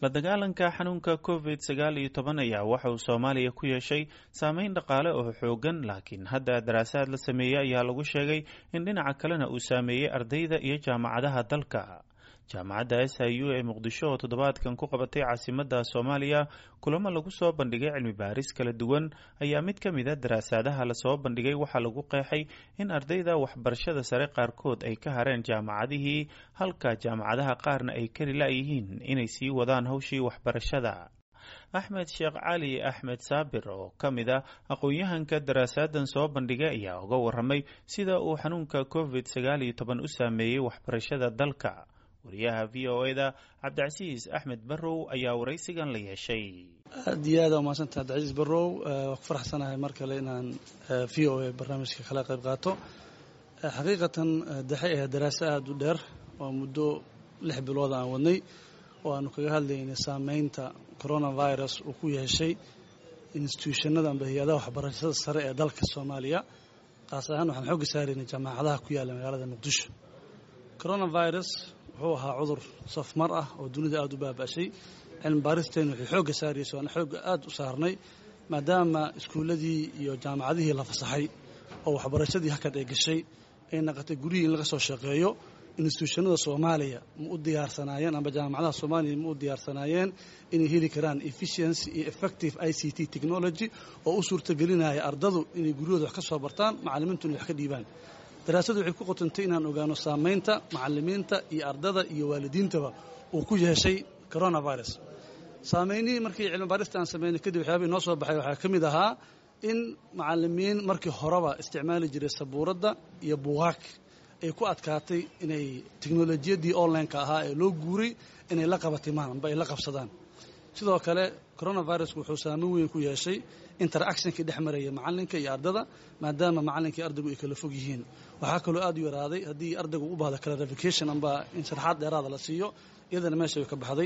la dagaalanka xanuunka covid sagaal iyo toban ayaa waxa uu soomaaliya ku yeeshay saameyn dhaqaale oo xoogan laakiin hadda daraasaad la sameeyey ayaa lagu sheegay in dhinaca kalena uu saameeyey ardayda iyo jaamacadaha dalka jaamacadda s i u ee muqdisho oo toddobaadkan ku qabatay caasimadda soomaaliya kulamo lagu soo bandhigay cilmi baaris kala duwan ayaa mid ka mid a daraasaadaha lasoo bandhigay waxaa lagu qeexay in ardayda waxbarashada sare qaarkood ay ka hareen jaamacadihii halka jaamacadaha qaarna ay kari la-yihiin inay sii wadaan hawshii waxbarashada axmed sheekh cali axmed saabir oo ka mid a aqoon-yahanka daraasaaddan soo bandhigay ayaa uga waramay sida uu xanuunka covid sagaal iyo toban u saameeyey waxbarashada dalka wariyaha v o e da cabdicasiis axmed barrow ayaa waraysigan la yeeshay aad iyo aada umaadsanta cabdicasiis barrow waa ku faraxsanahay mar kale inaan v o e barnaamijka kala qayb qaato xaqiiqatan daxay ahayd daraaso aada u dheer oo muddo lix bilood aan wadnay oo aanu kaga hadlaynay saameynta coronavirus uu ku yeeshay instituushannada amba hay-adaha waxbarashada sare ee dalka soomaaliya qaas ahaan waxaan xooga saaraynay jaamacadaha ku yaalla magaalada muqdisho coronavirus wuxuu ahaa cudur safmar ah oo dunida aada u baaba'shay cilmi baaristeenu waxay xoogga saarayso waana xoogga aada u saarnay maadaama iskuulladii iyo jaamacadihii la fasaxay oo waxbarashadii hakad ay gashay ay naqatay guryihii in laga soo shaqeeyo instituushannada soomaaliya ma u diyaarsanaayeen amba jaamacadaha soomaaliya ma u diyaarsanaayeen inay heli karaan efficiency iyo effective i c t technology oo u suurtagelinaya ardadu inay guryahooda wax ka soo bartaan macallimiintuna wax ka dhiibaan daraasadu waxay ku qotantay inaan ogaano saamaynta macallimiinta iyo ardada iyo waalidiintaba uu ku yeeshay coronavirus saameynihii markii cilmi baarista aan sameynay kadib waxyaabihii noo soo baxay waxaa ka mid ahaa in macallimiin markii horeba isticmaali jiray sabuuradda iyo buugaag ay ku adkaatay inay teknolojiyadii online-ka ahaa ee loo guuray inay la qabatimaan amba ay la qabsadaan sidoo kale coronavirusku wuxuu saameyn weyn ku yeeshay interactionkii dhex maraya macallinka iyo ardada maadaama macallinkii ardaygu ay kala fog yihiin waxaa kaloo aada u yaraaday haddii ardaygu u baahda clarification amba in sharaxaad dheeraada la siiyo iyadana meesha way ka baxday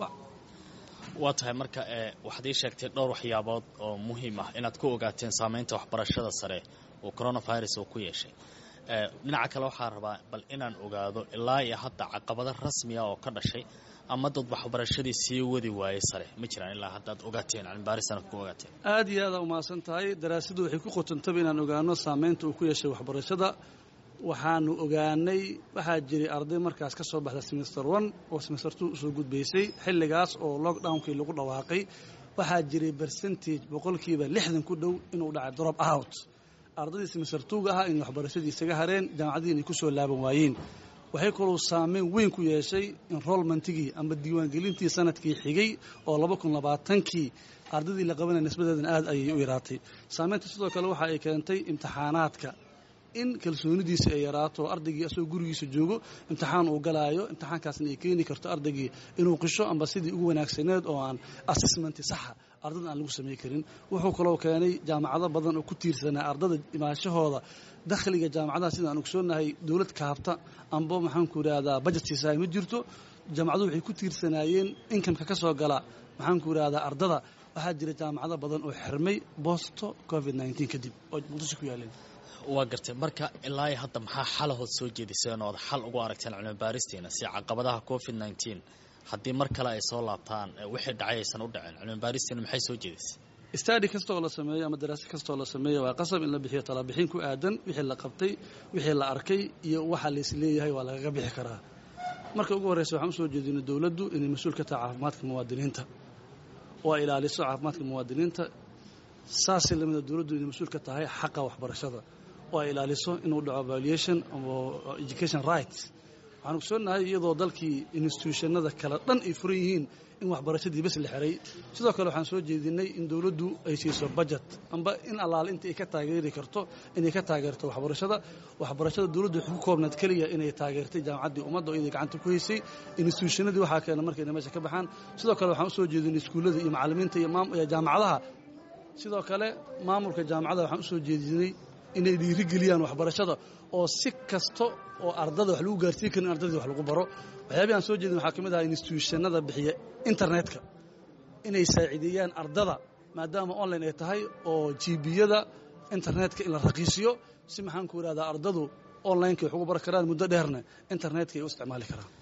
waa tahay marka waxaad ii sheegtay dhowr waxyaabood oo muhiim ah inaad ku ogaateen saamaynta waxbarashada sare oo coronavirus uu ku yeeshay dhinaca kale waxaa rabaa bal inaan ogaado ilaa iyo hadda caqabado rasmiya oo ka dhashay ama dad waxbarashadii sii wadi waayey sare ma jiraan ilaa haddaad ogaateen cilmibaaristan ku ogaateen aada iyo aada umahadsan tahay daraasadu waxay ku qotantaba inaan ogaano saamaynta uu ku yeeshay waxbarashada waxaanu ogaanay waxaa jiray arday markaas ka soo baxda semester one oo semester two usoo gudbaysay xilligaas oo lockdownkii lagu dhawaaqay waxaa jiray percentage boqolkiiba lixdan ku dhow inuu dhacay drop out ardaydii semester twoga ahaa inay waxbarashadii isaga hareen jaamacadihii inay ku soo laaban waayeen waxay kaloo saameyn weyn ku yeeshay enrolmentigii amba diiwaangelintii sanadkii xigay oo laba kun labaatankii ardaydii la qabanaya nisbadeedana aad ayay u yaraatay saameynta sidoo kale waxa ay keentay imtixaanaadka in kalsoonidiisa ay yaraato ardaygii asagoo gurigiisa joogo imtixaan uu galaayo imtixaankaasna ay keeni karto ardaygii inuu qisho amba sidii ugu wanaagsaneed oo aan assessmenti saxa ardada aan lagu samay karin wuxuu kaloo keenay jaamacado badan oo ku tiirsanaa ardada imaashahooda dakhliga jaamacadaha sida aan ogsoonnahay dowlad kaabta amba maxaanku idhahdaa bajetkiisahay ma jirto jaamacaduhu waxay ku tiirsanaayeen inkamka ka soo gala maxaanku idhahdaa ardada waxaa jira jaamacado badan oo xirmay boosto covid nneteen kadib oo muqdisho ku yaaleen waa gartay marka ilaa hadda maxaa xalahood soo jeediseen ood xal ugu aragteen cilmibaaristiina si caqabadaha covid nneteen haddii mar kale ay soo laabtaan wixii dhacay aysan u dhaceen cilmibaaristiina maxay soo jeedisay stadi kastaoo la sameeyo ama daraase kastaoo la sameeyo waa qasab in la bixiyo talabixin ku aadan wixii la qabtay wixii la arkay iyo waxa lays leeyahay waa lagaga bixi karaa marka ugu horreysa waxaan usoo jeedinay dowladdu inay mas-uul ka tahay caafimaadka muwaadiniinta oo ay ilaaliso caafimaadka muwaadiniinta saasay lamida dowladdu inay mas-uul ka tahay xaqa waxbarashada oo ay ilaaliso inuu dhaco valuation education rights waxaan ogsoonnahay iyadoo dalkii instituushannada kale dhan ay furan yihiin in waxbarashadii bes la xiray sidoo kale waxaan soo jeedinay in dowladdu ay siiso budget amba in allaale inta ay ka taageeri karto inay ka taageerto waxbarashada waxbarashada dowladdu waxay ku koobnaad keliya inay taageertay jaamacaddii ummadda oo iyaday gacanta ku haysay instituushannadii waxaa keena markayna meesha ka baxaan sidoo kale waxaan usoo jeedinay iskuullada iyo macallimiinta iyo jaamacadaha sidoo kale maamulka jaamacadaha waxaan usoo jeedinay inay dhiirigeliyaan waxbarashada oo si kasta oo ardada wax lagu gaarsiin karin in ardadii wax lagu baro waxyaabihi aan soo jeedin waxaa ka mid aha instituushannada bixiya internetka inay saaciideeyaan ardada maadaama online ay tahay oo jibiyada internetka in la raqiisiyo si maxaanku idhahdaa ardadu onlineka wax ugu bari karaan muddo dheerna internetka ay u isticmaali karaan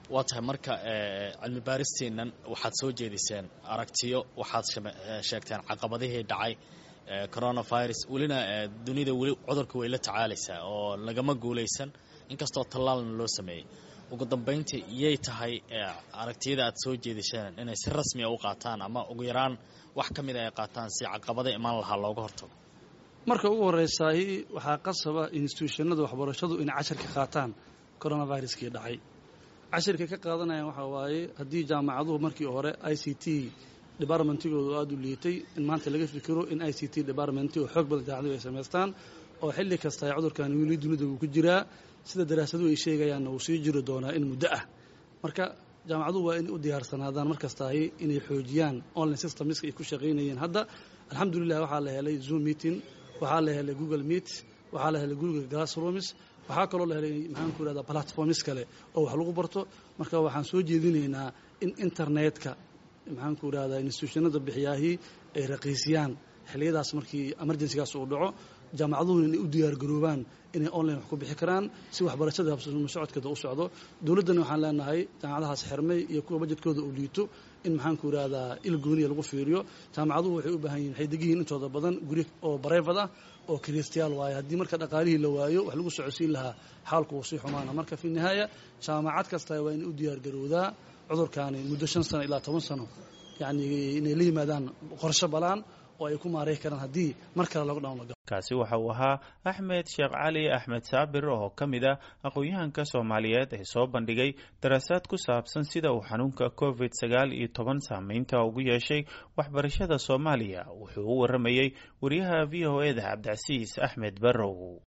waa tahay marka cilmi baaristiinan waxaad soo jeediseen aragtiyo waxaad sheegteen caqabadihii dhacay coronavirus welina dunida weli cudurka way la tacaalaysaa oo lagama guulaysan inkastoo tallaalna loo sameeyey ugu dambayntii iyay tahay aragtiyada aad soo jeedisheen inay si rasmiya u qaataan ama ugu yaraan wax ka mida ay qaataan si caqabada imaan lahaa looga hortago marka ugu horreysaahi waxaa qasaba instituushannada waxbarashadu inay cashirka qaataan coronaviruskii dhacay cashirka ka qaadanayaan waxaa waaye haddii jaamacaduhu markii hore i c t departmentigoodu aada u liitay in maanta laga fikiro in i c t departmenti oo xoog badan jaamacadu ay samaystaan oo xilli kasta ay cudurkan weli dunida uu ku jiraa sida daraasaduhu ay sheegayaanna uu sii jiri doonaa in muddo ah marka jaamacaduhu waa inay u diyaarsanaadaan mar kastaahi inay xoojiyaan online systemska ay ku shaqaynayeen hadda alxamdulilah waxaa la helay zoom meeting waxaa la helay google meet waxaa la helay google glassrooms waxaa kaloo la helay maxaan ku irahdaa platforms kale oo wax lagu barto marka waxaan soo jeedinaynaa in internetka maxaan ku irahdaa institutionada bixiyaahii ay raqiisiyaan xilliyadaas markii emergencygaas uu dhaco jaamacaduhuna inay u diyaargaroobaan inay online wax ku bixi karaan si waxbarashada socodkeeda u socdo dowladdana waxaan leenahay jaamacadahaas xirmay iyo kuwa bajedkooda uu liito in maxaan ku irahdaa il gooniya lagu fiiriyo jaamacaduhu waxay u baahan yihin waxay degiyihin intooda badan guri oo bareefad ah oo kiristayaal waaye haddii marka dhaqaalihii la waayo wax lagu socodsiin lahaa xaalku uu sii xumaana marka fi nihaaya jaamacad kasta waa inay u diyaargarowdaa cudurkaani muddo shan sano ilaa toban sano yacni inay la yimaadaan qorsho balaan oo ay ku maaray karaan haddii mar kale lagu dhan kaasi waxa uu ahaa axmed sheekh cali axmed saabir oo ka mid ah aqoon-yahanka soomaaliyeed ee soo bandhigay daraasaad ku saabsan sida uu xanuunka covid sagaal iyo toban saameynta ugu yeeshay waxbarashada soomaaliya wuxuu u warramayey wariyaha v o e da cabdicasiis axmed barrow